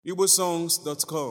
igbosongs.com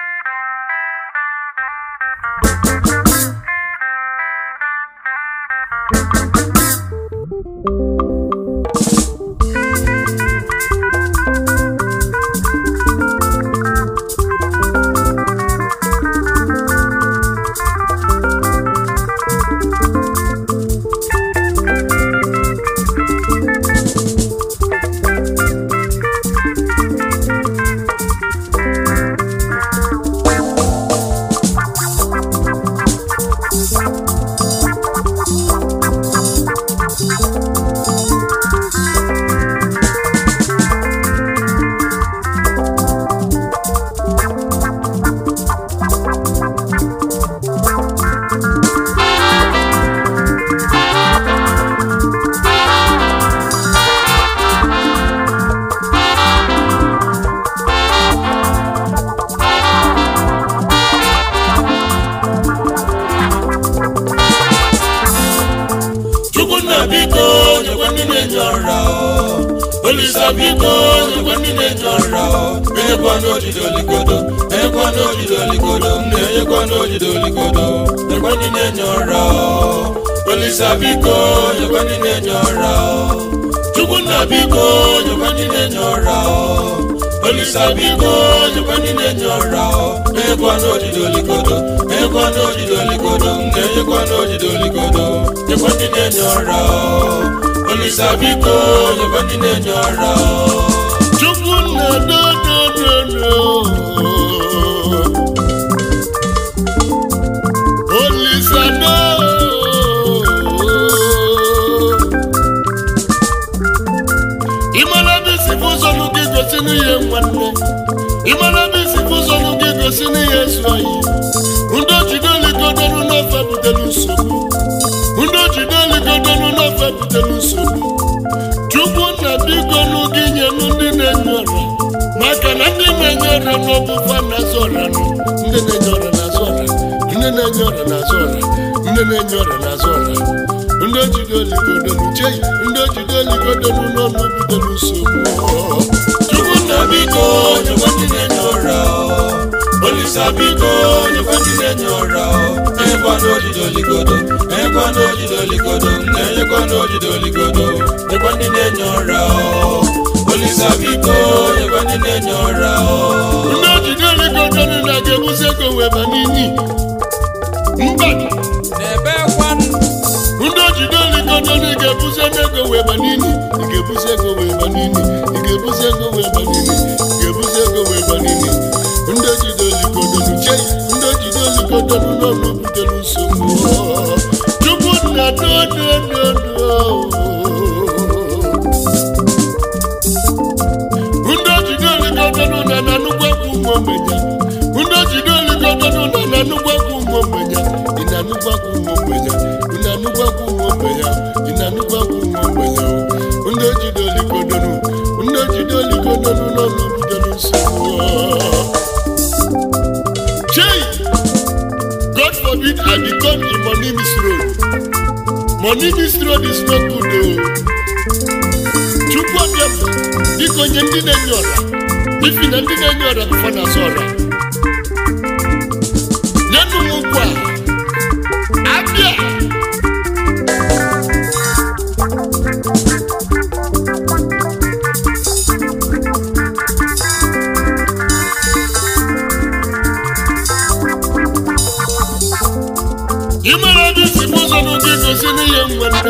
chukwunna biko nyekwa ndị na-enye ọra olisa biko nyekwa ndị na-enye ọra enyekwa n'ojide oligodo enyekwa n'ojide oligodo nna enyekwa n'ojide oligodo nyekwa ndị na-enye ọra olisa biko nyekwa ndị na-enye ọra chukwunna biko nyekwa ndị na-enye ọra olisa biko nyekwa ndị na-enye ọra enyekwa n'ojide oligodo enyekwa n'ojide oligodo nna enyekwa n'ojide oligodo nyekwa ndị na-enye ọra olisa biko nyekwa ndị na-enye ọra chukwunna dodododo olisa do ịmara bụ isi bụ ụzọ nụ gị gosi n'ihe nwanne ịmara bụ isi bụ ụzọ nụ gị gosi n'ihe ezu oyi ndị ojide oligodoro n'ofe butere nsogbu ndị ojide oligodoro n'ofe butere nsogbu chukwu na biko nụ gị nyenụ ndị na-enye ọra maka na ndị na-enye ọra n'ọbụfa na-azụ ọra nụ ndị na-enye ọra na-azụ ọra ndị na-enye ọra na-azụ ọra ndị na-enye ọra na-azụ ọra ndị ojide oligodoro chei ndị ojide oligodoro n'ọnụ butere nsogbu chukwu na biko nyekwa ndị na-enye ọra olisa biko nyekwa ndị na-enye ọra enyekwa n'ojide oligodo enyekwa n'ojide oligodo nna enyekwa n'ojide oligodo nyekwa ndị na-enye ọra olisa biko nyekwa ndị na-enye ọra ndị ojide oligodo na ga-ebuzi ego wee ba n'inyi mba n'ebe kwanụ ndị ojide oligodo na ị ga-ebuzi ego wee ba n'inyi ị ga-ebuzi ego wee ba n'inyi ị ga-ebuzi ego wee ba n'inyi ị ga-ebuzi ego wee ba n'inyi ndị ojide oligodo chei ndị ojide oligodo n'ọnụ butere nsogbu chukwu nna ndị ojide oligodo na na nnukwu egwu ụmụ ogbenye ndị ojide oligodo na na nnukwu egwu ụmụ ogbenye ị na nnukwu egwu ụmụ ogbenye ị na nnukwu egwu ụmụ ogbenye ị na nnukwu egwu ụmụ ogbenye ndị ojide oligodo ndị ojide oligodo n'ọnụ butere nsogbu Chey! God forbid I become a money misroad. Money misroad is not good o. Chukwu abịa m, biko nye ndị na-enye ọra. Ifi na ndị na-enye ọra bụfa na-azụ ọra. Nyenụ m ụkwụ a. Abịa! Ị mara dị si bụ ụzọ n'ụdị gosi n'ihe nwere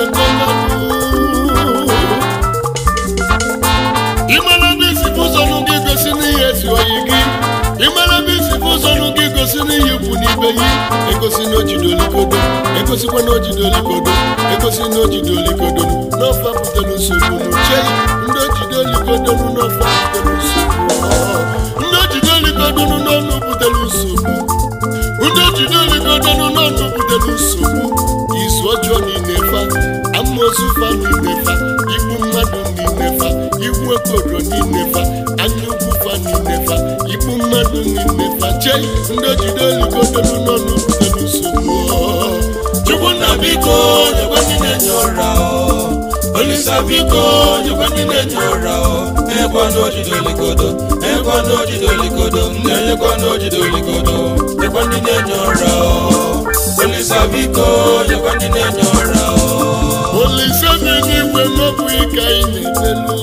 Ị mara bụ isi bụ ụzọ n'ụdị gosi n'ihe ezi oyi gị Ị mara bụ isi bụ ụzọ n'ụdị gosi n'ihe ikwu n'ibe gị egosi na ojide olikodo egosikwa na ojide olikodo egosi na ojide olikodo n'ofe butere nsogbu n'uche ndị ojide olikodo n'ofe butere nsogbu ndị ojide olikodo n'ọnụ butere nsogbu ndị ojide oligodonu n'ọnụ butere nsogbu izu ọjọọ niile fa amoosu fa niile fa igbu mmadụ niile fa igbu okodo niile fa anya ukwu fa niile fa igbu mmadụ niile fa chei ndị ojide oligodonu n'ọnụ butere nsogbu chukwu na biko nyekwa ndị na-enye ọra olisa olisa biko nyekwa ndị na-enye ụra o enyekwa n'ojide olikodo enyekwa n'ojide olikodo na-enyekwa n'ojide olikodo nyekwa ndị na-enye ụra o olisa biko nyekwa ndị na-enye ụra o olise dị n'igwe n'ọbụ ike anyị na-emelu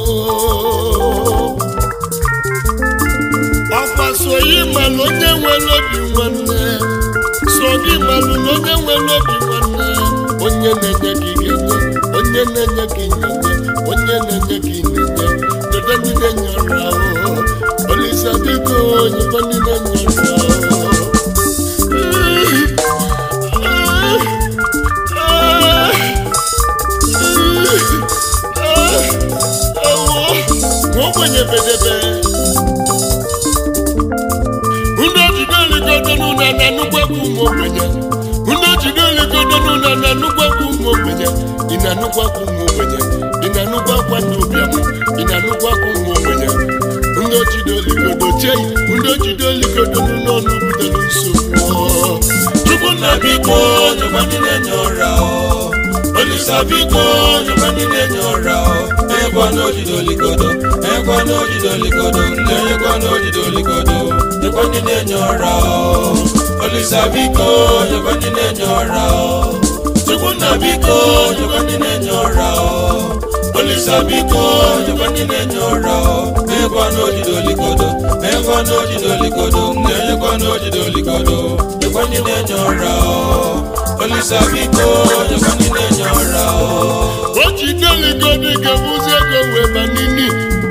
ọkwa so yi malụ onye nwere obi nwanne so gị malụ na onye nwere obi nwanne onye na-enye gị ga-enye onye na-enye gị na-enye onye na-enye gị na-enye dede ndị na-enye ọrụ ahụ olise biko nyekwa ndị na-enye ọrụ ahụ nwa ogbenye bedebe ndị ojide oligodo n'ụlọ na nnukwu egwu ụmụ ogbenye ndị ojide oligodo n'ụlọ na nnukwu egwu ụmụ ogbenye ị na-anụkwu akwa ụmụ ogbenye ị na-anụkwu akwa ndị ụbịam ị na-anụkwu akwa ụmụ ogbenye ndị ojide oligodo chei ndị ojide oligodo n'ụlọ ọnụ butere nsogbu chukwu nna biko nyekwa ndị na-enye ụra o olisa biko nyekwa ndị na-enye ụra o enyekwa n'ojide olikodo enyekwa n'ojide olikodo na-enyekwa n'ojide olikodo nyekwa ndị na-enye ụra o olisa biko nyekwa ndị na-enye ụra o chukwu nna biko nyekwa ndị na-enye ụra o olisa biko nyekwa ndị na-enye ụra o enyekwa n'ojide olikodo enyekwa n'ojide olikodo na-enyekwa n'ojide olikodo nyekwa ndị na-enye ụra o olisa biko nyekwa ndị na-enye ụra o o jide oligodo ga-ebuzi ego wee ba n'imi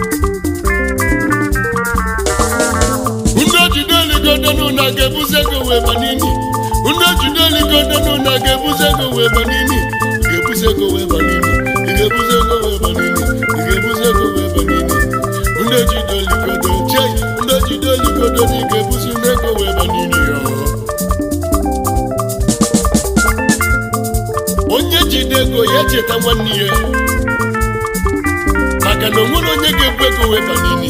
ndị ojide oligodo n'ụlọ ga-ebuzi ego wee ba n'imi ndị ojide oligodo n'ụlọ ga-ebuzi ego wee ba n'imi ị ga-ebuzi ego wee ba n'imi ị ga-ebuzi ego wee ba n'imi ị ga-ebuzi ego wee ba n'imi ndị ojide oligodo chei ndị ojide oligodo na ị ga-ebuzi ego wee ba n'imi ya onye jide ego ya echeta nwanne ya maka na o nwere onye ga-ebu ego wee ba n'imi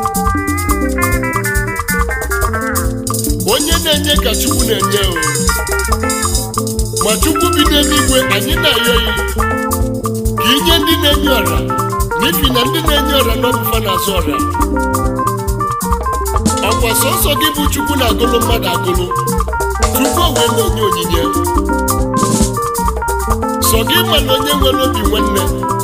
onye na-enye ka chukwu na-enye o ma chukwu bi n'eluigwe anyị na-ayọ ya ka inye ndị na-enye ọra n'ihi na ndị na-enye ọra n'ọbụfa na-azụ ọra ọkwa sọsọ gị bụ chukwu na-agụlụ mmadụ agụlụ tupu o wee na-enye onyinye sọ gị ma na onye nwere obi nwanne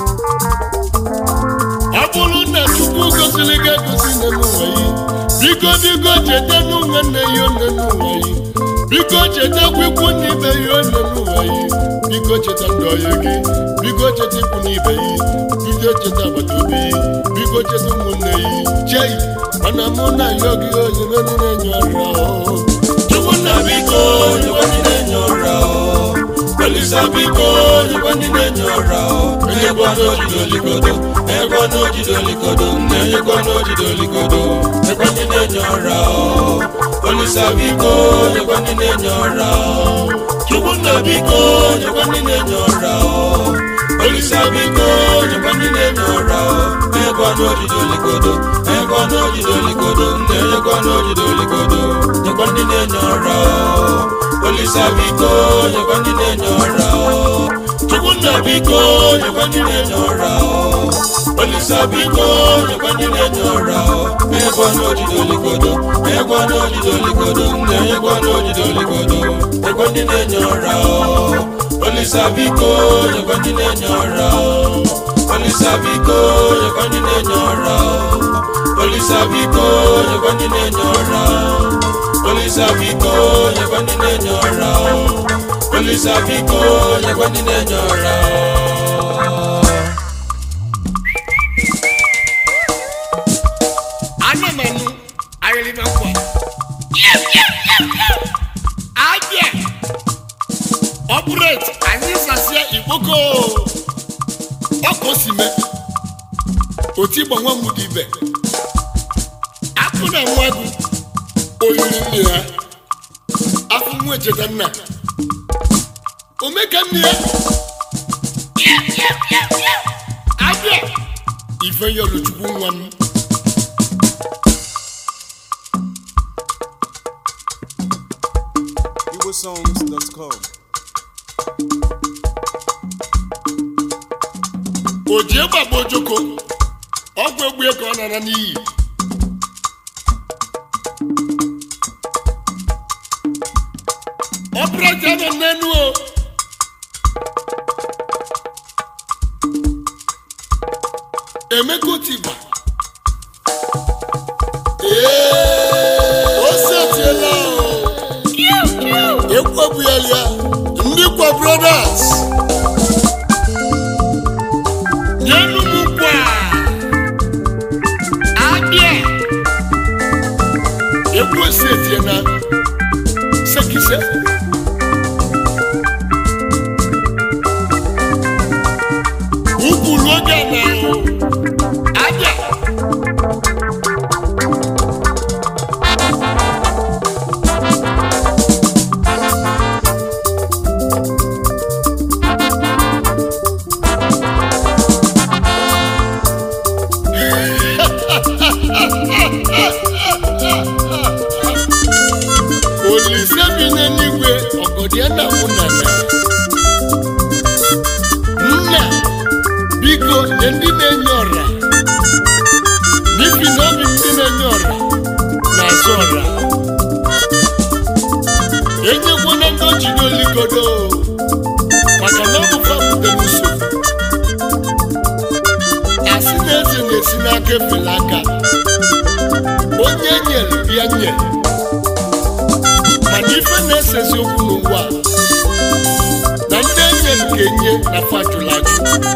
ọ bụrụ na chukwu goziri gị egozi n'ụwa yi biko biko cheta nwanne ya one n'ụwa yi biko chetakwa ikwu n'ibe ya one n'ụwa yi biko cheta ndị ọya gị biko cheta ikwu n'ibe yi biko cheta agbata obi yi biko cheta ụmụnne yi chei mana mụ na ya gị onye mere na-enye ọrụ ahụ chukwu nna biko nyekwa ndị na-enye ụra o olisa biko nyekwa ndị na-enye ụra o enyekwa n'ojide olikodo enyekwa n'ojide olikodo na-enyekwa n'ojide olikodo nyekwa ndị na-enye ụra o olisa biko nyekwa ndị na-enye ụra o chukwu nna biko nyekwa ndị na-enye ụra o olisa biko nyekwa ndị na-enye ụra o enyekwa n'ojide olikodo enyekwa n'ojide olikodo na-enyekwa n'ojide olikodo nyekwa ndị na-enye ụra o olisa biko nyekwa ndị na-enye ụra o chukwu nna biko nyekwa ndị na-enye ụra o olisa biko nyekwa ndị na-enye ụra o enyekwa n'ojide olikodo enyekwa n'ojide olikodo na-enyekwa n'ojide olikodo nyekwa ndị na-enye ụra o olisa biko nyekwa ndị na-enye ụra o olisa biko nyekwa ndị na-enye ụra o olisa biko nyekwa ndị na-enye ụra o olisa biko nyekwa ndị na-enye ụra o olisa biko nyekwa ndị na-enye ụra o ana m anụ ayịrịba nkwa abịa ọpụret anyị sasịa igboko ọka o si mee oti gbanwe mụdị ibe akụ na nwa gị oyiri nne ya afọ nwa echeta nna omeka nne ya abịa ife yọlụchukwu nwa m igbosongs.com o ji egbe agba ojoko ọgwụ egbue ka ọ nara n'iyi ọpụrụja nọ n'enu o emeka otigba o setiela o ekwebuela ndị kwa brothers nyenu m kwa abịa ekwu setiela sekise ukwuru oge na abịa olise bi n'eluigwe ọgọdị nna mụ na nna nna biko nye ndị na-enye ọra n'ihi na obi ndị na-enye ọra na-azụ ọra enyekwana ndị ojide oligodo maka na ọ bụ fa butere nsogbu asị na eze na-esi n'aka efela aka onye nyere bịa nyere mana ife na-esezi okwu n'ụwa a, na ndị enyere ka enye na fajụlajụ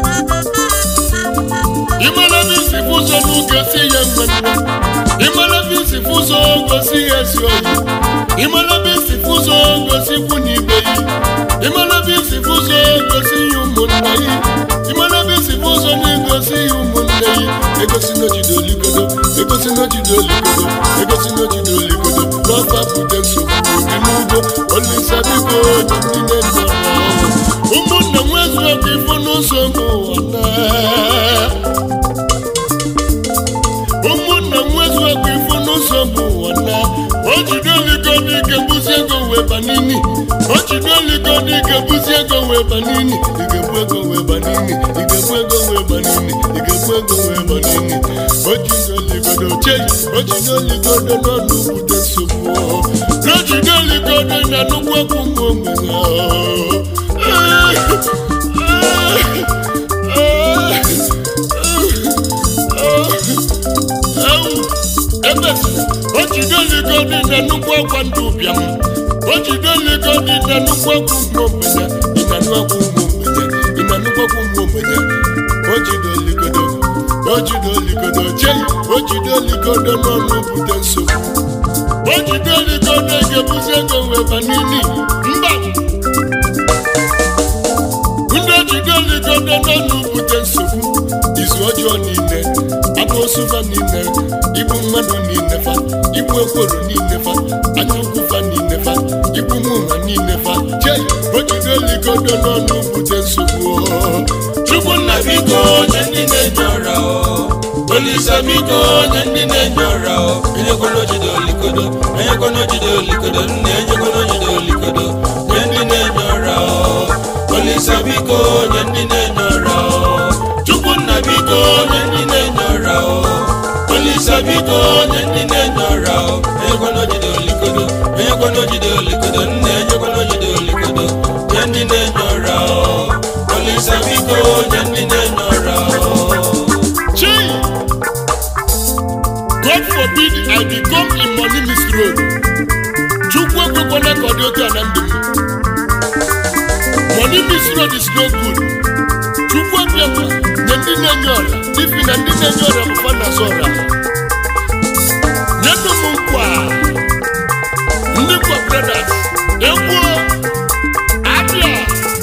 ịmara ebe isi bụ ụzọ n'ugosi ya mmemme ịmara ebe isi bụ ụzọ gosi ya ezi oyi ịmara ebe isi bụ ụzọ gosi ikwu na ibe yi ịmara ebe isi bụ ụzọ gosi ya ụmụnne yi ịmara ebe isi bụ ụzọ na-egosi ya ụmụnne yi egosi n'ojide oligodo egosi n'ojide oligodo egosi n'ojide oligodo n'ọfa bute nsogbu dị n'ugbo olisa biko onye ndị na-enye ọrụ ụmụnna nwezu ọkụ ifo n'ụzọ n'ụwa na ụmụnna nwezu ọkụ ifo n'ụzọ bụ ụwa na o jide oligo n'ike buzi ego wee ba n'ini o jide oligo n'ike buzi ego wee ba n'ini igebu ego wee ba n'ini igebu ego wee ba n'ini igebu ego wee ba n'ini o jide oligodo chei o jide oligodo n'ọnụ bute nsogbu o jide oligodo na nnukwu okwu nwa ogbenye ebesịrị o jide oligo dị na nnukwu akwa ndị ụbịam o jide oligo dị na nnukwu akwa ụmụ ogbenye ịna nnukwu ụmụ ogbenye ịna nnukwu akwa ụmụ ogbenye o jide oligodo o jide oligodo chei o jide oligodo n'ọnụ bute nsogbu o jide oligodo ga-ebuzi ego wee ba n'ili mba ndị ojide oligodo n'ọnụ bute nsogbu izu ọjọọ niile abụ osufa niile igbu mmadụ niile fa igbu ekworo niile fa anya ukwu fa niile fa igbu mụma niile fa chei ojide oligodo n'ọnụ bute nsogbu chukwu nna biko onye ndị na-enye ọra o olisa biko onye ndị na-enye ọra o enyekwana ojide olikodo enyekwana ojide olikodo nna enyekwana ojide olikodo nye ndị na-enye ọra o olisa biko onye ndị na-enye ọra o chukwu nna biko onye ndị na-enye ọra o olisa biko onye ndị na-enye ọra o enyekwana ojide olikodo enyekwana ojide olikodo nna enyekwana ojide olikodo nye ndị na-enye ọra o olisa biko onye ndị na-enye ọra o chei god forbid i become a money misroad chukwu ekwekwana ka ọ dị otu a na ndụ m money misroad is no good chukwu ebiakwa nye ndị na-enye ọra n'ihi na ndị na-enye ọra bụ fa na-azụ ọra nyenụ m nkwa ndị kwa brothers egwuo abịa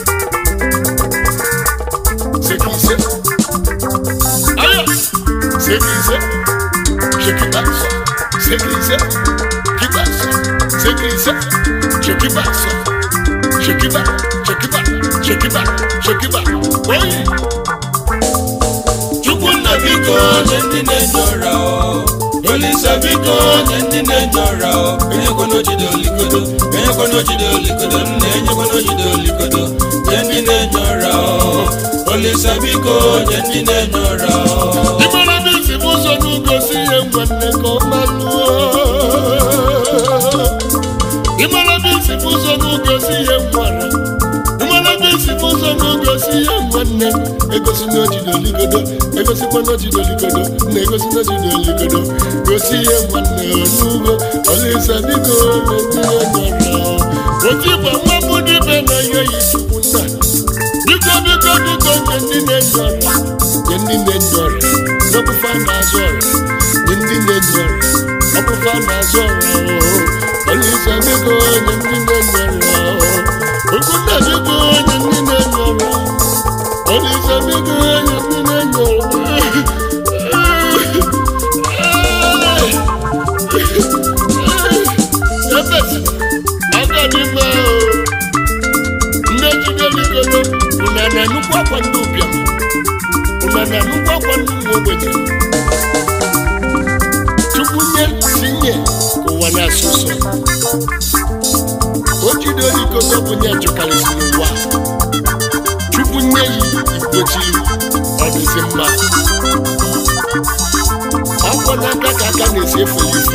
sekise aya sekise shekibaso sekise kibaso sekise shekibaso shekiba shekiba shekiba shekiba oyi chukwu nna biko onye ndị na-enye ọra o olisa biko onye ndị na-enye ọra o enyekwana ojide olikodo enyekwana ojide olikodo nna enyekwana ojide olikodo nye ndị na-enye ọra o olisa olisa biko nye ndị na-enye ụra ịmara na isi m ụzọ n'ugosi ihe nwanne ka ọ malụọ ịmara na isi m ụzọ n'ugosi ihe nwara ịmara na isi m ụzọ n'ugosi ihe nwanne egosi na ojidoligodo egosikwa na ojidoligodo na-egosi na ojidoligodo gosi ihe nwanne n'ugbo olisa biko nye ndị na-enye ụra otu igbo mmamụ dịbe na ihe yi chukwu nna biko biko biko nye ndị na-enye ọrịa nye ndị na-enye ọrịa n'ọpụfa na-azụ ọrịa nye ndị na-enye ọrịa ọpụfa na-azụ ọrịa olisa biko nye ndị na-enye ọrịa okwunna biko nye ndị na-enye ọrịa olisa biko nye ndị na-enye ọrịa ebesi aka dị mma ndị ejideligodo ụna na nnukwu akwa ndị ụbịam ụna na nnukwu akwa ndị ụmụ ogbenye chukwu nye tinye ka ụwa na-asụ ụsọ o jide olikodo bụ nye chụkarịsịrị ụwa chukwu nye ya igbochiri ọ dịzi mma akwa n'aka ka aka na-esi efe ya ife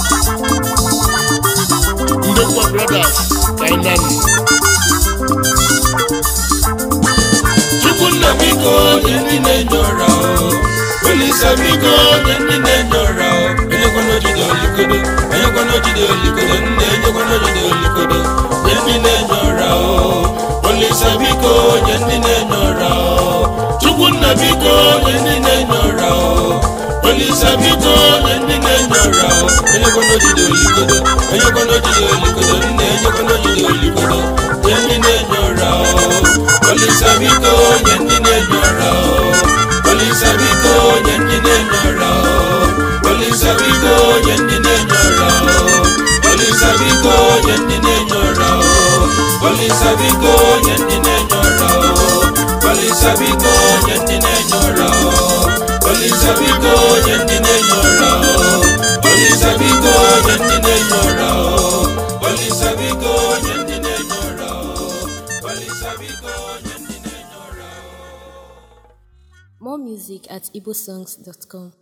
ndị kwa brothers kainani chukwunna biko nye ndị na-enye ụra olisa biko nye ndị na-enye ụra enyekwana ojide olikodo enyekwana ojide olikodo nna enyekwana ojide olikodo nye ndị na-enye ụra olisa biko nye ndị na-enye ụra chukwunna biko nye ndị na-enye ụra olisa biko nye ndị na-enye ụra enyekwana ojide olikodo enyekwana ojide olikodo nna enyekwana ojide olikodo nye ndị na-enye ụra olisa biko nye ndị na-enye ụra olisa biko nye ndị na-enye ụra olisa biko nye ndị na-enye ụra olisa biko nye ndị na-enye ụra olisa biko nye ndị na-enye ụra olisa biko nye ndị na-enye ụra olisa biko nye ndị na-enye ụra olisa biko nye ndị na-enye ụra olisa biko nye ndị na-enye ụra olisa biko nye ndị na-enye ụra More music at igbosongs.com.